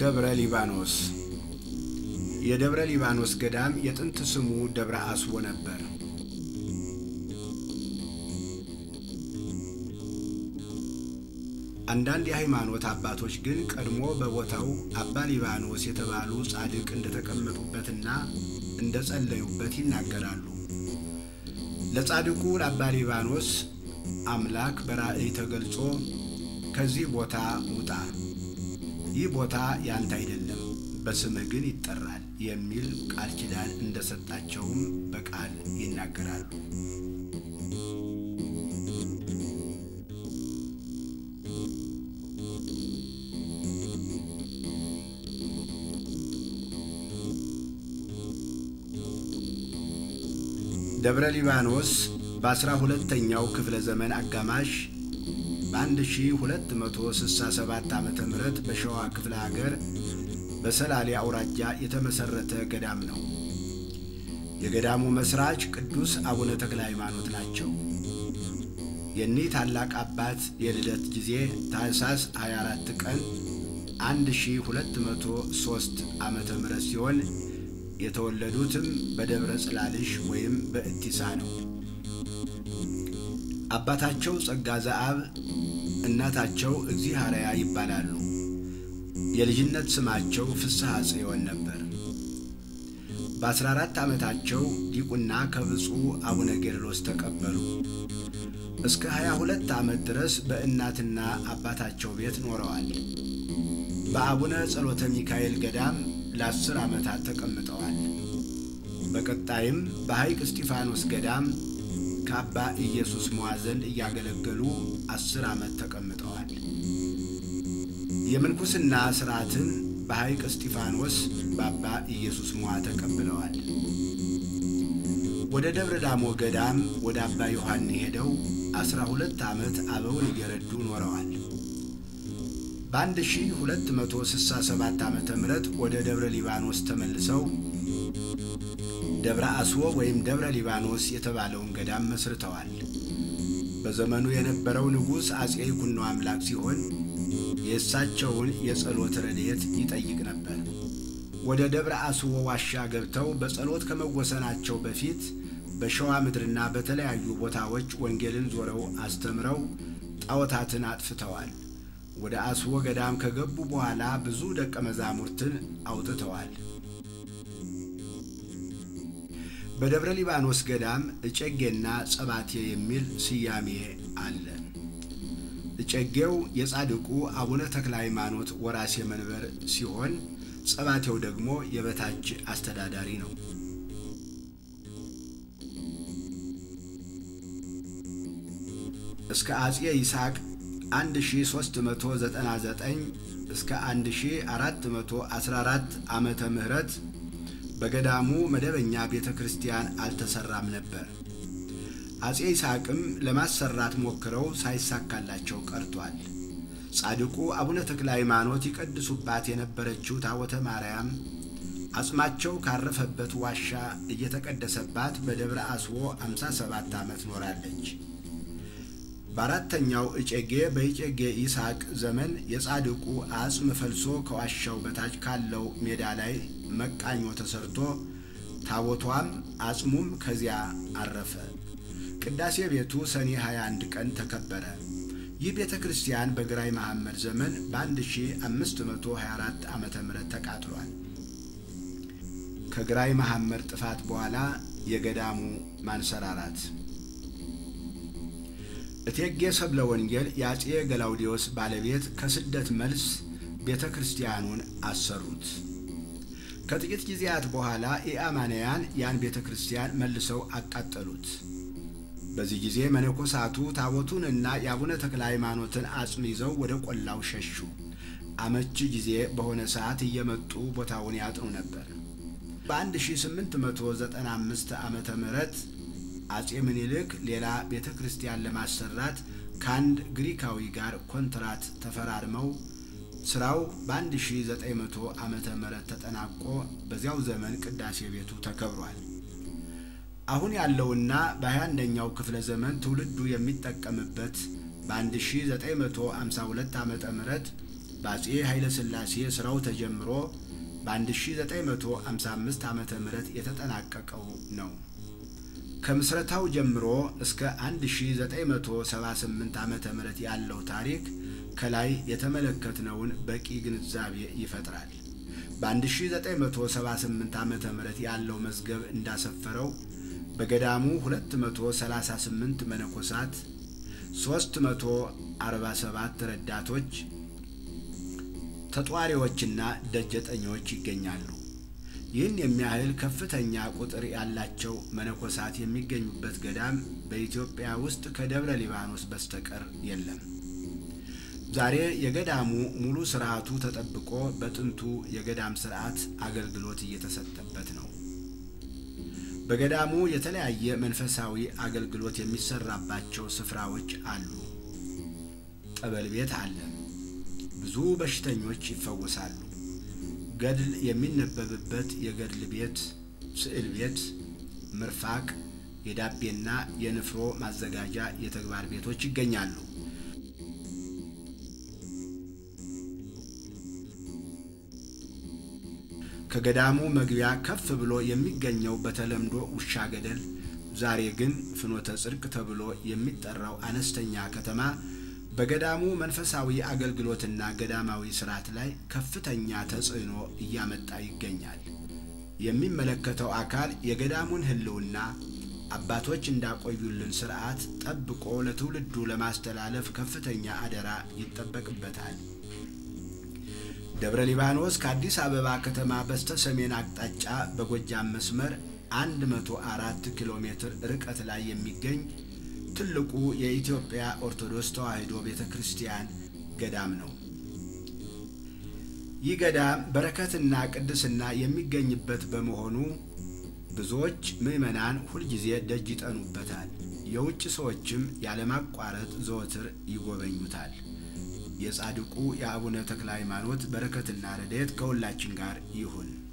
ደብረ ሊባኖስ የደብረ ሊባኖስ ገዳም የጥንት ስሙ ደብረ አስቦ ነበር። አንዳንድ የሃይማኖት አባቶች ግን ቀድሞ በቦታው አባ ሊባኖስ የተባሉ ጻድቅ እንደተቀመጡበትና እንደጸለዩበት ይናገራሉ። ለጻድቁ ለአባ ሊባኖስ አምላክ በራእይ ተገልጾ ከዚህ ቦታ ውጣ፣ ይህ ቦታ ያንተ አይደለም፣ በስምህ ግን ይጠራል የሚል ቃል ኪዳን እንደሰጣቸውም በቃል ይናገራሉ። ደብረ ሊባኖስ በአስራ ሁለተኛው ክፍለ ዘመን አጋማሽ በ1267 ዓ ም በሸዋ ክፍለ ሀገር በሰላሌ አውራጃ የተመሠረተ ገዳም ነው። የገዳሙ መሥራች ቅዱስ አቡነ ተክለ ሃይማኖት ናቸው። የኒህ ታላቅ አባት የልደት ጊዜ ታኅሳስ 24 ቀን 1203 ዓ ም ሲሆን የተወለዱትም በደብረ ጽላልሽ ወይም በእቲሳ ነው። አባታቸው ጸጋ ዘአብ እናታቸው እግዚአርያ ይባላሉ። የልጅነት ስማቸው ፍስሐ ጽዮን ነበር። በ14 ዓመታቸው ዲቁና ከብፁዕ አቡነ ጌርሎስ ተቀበሉ። እስከ 22 ዓመት ድረስ በእናትና አባታቸው ቤት ኖረዋል። በአቡነ ጸሎተ ሚካኤል ገዳም ለአስር ዓመታት ተቀምጠዋል። በቀጣይም በሐይቅ እስጢፋኖስ ገዳም ከአባ ኢየሱስ ሞዓ ዘንድ እያገለገሉ አስር ዓመት ተቀምጠዋል። የምንኩስና ሥርዓትን በሐይቅ እስጢፋኖስ በአባ ኢየሱስ ሞዓ ተቀብለዋል። ወደ ደብረ ዳሞ ገዳም ወደ አባ ዮሐኒ ሄደው አስራ ሁለት ዓመት አበውን እየረዱ ኖረዋል። በ1267 ዓመተ ምህረት ወደ ደብረ ሊባኖስ ተመልሰው ደብረ አስቦ ወይም ደብረ ሊባኖስ የተባለውን ገዳም መስርተዋል። በዘመኑ የነበረው ንጉሥ አጼ ይኩኖ አምላክ ሲሆን የእሳቸውን የጸሎት ረድኤት ይጠይቅ ነበር። ወደ ደብረ አስቦ ዋሻ ገብተው በጸሎት ከመወሰናቸው በፊት በሸዋ ምድርና በተለያዩ ቦታዎች ወንጌልን ዞረው አስተምረው ጣዖታትን አጥፍተዋል። ወደ አስቦ ገዳም ከገቡ በኋላ ብዙ ደቀ መዛሙርትን አውጥተዋል። በደብረ ሊባኖስ ገዳም እጨጌና ጸባቴ የሚል ስያሜ አለ። እጨጌው የጻድቁ አቡነ ተክለ ሃይማኖት ወራሴ መንበር ሲሆን ጸባቴው ደግሞ የበታች አስተዳዳሪ ነው። እስከ አጼ ይስሐቅ 1399 እስከ 1414 ዓመተ ምህረት በገዳሙ መደበኛ ቤተ ክርስቲያን አልተሰራም ነበር። አጼ ይስሐቅም ለማሰራት ሞክረው ሳይሳካላቸው ቀርቷል። ጻድቁ አቡነ ተክለ ሃይማኖት ይቀድሱባት የነበረችው ታቦተ ማርያም አጽማቸው ካረፈበት ዋሻ እየተቀደሰባት በደብረ አስቦ 57 ዓመት ኖራለች። በአራተኛው እጨጌ በእጨጌ ይስሐቅ ዘመን የጻድቁ አጽም ፈልሶ ከዋሻው በታች ካለው ሜዳ ላይ መቃኞ ተሰርቶ ታቦቷም አጽሙም ከዚያ አረፈ። ቅዳሴ ቤቱ ሰኔ 21 ቀን ተከበረ። ይህ ቤተ ክርስቲያን በግራኝ መሐመድ ዘመን በ1524 ዓ ም ተቃጥሏል። ከግራኝ መሐመድ ጥፋት በኋላ የገዳሙ ማንሰራራት እቴጌ ሰብለ ወንጌል የአጼ ገላውዲዮስ ባለቤት ከስደት መልስ ቤተ ክርስቲያኑን አሰሩት። ከጥቂት ጊዜያት በኋላ ኢአማንያን ያን ቤተ ክርስቲያን መልሰው አቃጠሉት። በዚህ ጊዜ መነኮሳቱ ታቦቱንና የአቡነ ተክለ ሃይማኖትን አጽም ይዘው ወደ ቆላው ሸሹ። አመቺ ጊዜ በሆነ ሰዓት እየመጡ ቦታውን ያጥኑ ነበር። በ1895 ዓመተ ምህረት አጼ ምኒልክ ሌላ ቤተ ክርስቲያን ለማሰራት ከአንድ ግሪካዊ ጋር ኮንትራት ተፈራርመው ስራው በ1900 ዓመተ ምህረት ተጠናቆ በዚያው ዘመን ቅዳሴ ቤቱ ተከብሯል። አሁን ያለውና በ21ኛው ክፍለ ዘመን ትውልዱ የሚጠቀምበት በ1952 ዓመተ ምህረት በአጼ ኃይለ ሥላሴ ሥራው ተጀምሮ በ1955 ዓመተ ምህረት የተጠናቀቀው ነው። ከምስረታው ጀምሮ እስከ 1978 ዓመተ ምህረት ያለው ታሪክ ከላይ የተመለከትነውን በቂ ግንዛቤ ይፈጥራል። በ1978 ዓመተ ምህረት ያለው መዝገብ እንዳሰፈረው በገዳሙ 238 መነኮሳት፣ 347 ረዳቶች፣ ተጧሪዎችና ደጀጠኞች ይገኛሉ። ይህን የሚያህል ከፍተኛ ቁጥር ያላቸው መነኮሳት የሚገኙበት ገዳም በኢትዮጵያ ውስጥ ከደብረ ሊባኖስ በስተቀር የለም። ዛሬ የገዳሙ ሙሉ ስርዓቱ ተጠብቆ በጥንቱ የገዳም ስርዓት አገልግሎት እየተሰጠበት ነው። በገዳሙ የተለያየ መንፈሳዊ አገልግሎት የሚሰራባቸው ስፍራዎች አሉ። ጠበል ቤት አለ። ብዙ በሽተኞች ይፈወሳሉ። ገድል የሚነበብበት የገድል ቤት፣ ስዕል ቤት፣ ምርፋቅ፣ የዳቤና የንፍሮ ማዘጋጃ የተግባር ቤቶች ይገኛሉ። ከገዳሙ መግቢያ ከፍ ብሎ የሚገኘው በተለምዶ ውሻ ገደል፣ ዛሬ ግን ፍኖተ ጽድቅ ተብሎ የሚጠራው አነስተኛ ከተማ በገዳሙ መንፈሳዊ አገልግሎትና ገዳማዊ ስርዓት ላይ ከፍተኛ ተጽዕኖ እያመጣ ይገኛል። የሚመለከተው አካል የገዳሙን ሕልውና አባቶች እንዳቆዩልን ስርዓት ጠብቆ ለትውልዱ ለማስተላለፍ ከፍተኛ አደራ ይጠበቅበታል። ደብረ ሊባኖስ ከአዲስ አበባ ከተማ በስተ ሰሜን አቅጣጫ በጎጃም መስመር 104 ኪሎ ሜትር ርቀት ላይ የሚገኝ ትልቁ የኢትዮጵያ ኦርቶዶክስ ተዋሕዶ ቤተ ክርስቲያን ገዳም ነው። ይህ ገዳም በረከትና ቅድስና የሚገኝበት በመሆኑ ብዙዎች ምዕመናን ሁልጊዜ ደጅ ይጠኑበታል። የውጭ ሰዎችም ያለማቋረጥ ዘወትር ይጎበኙታል። የጻድቁ የአቡነ ተክለ ሃይማኖት በረከትና ረድኤት ከሁላችን ጋር ይሁን።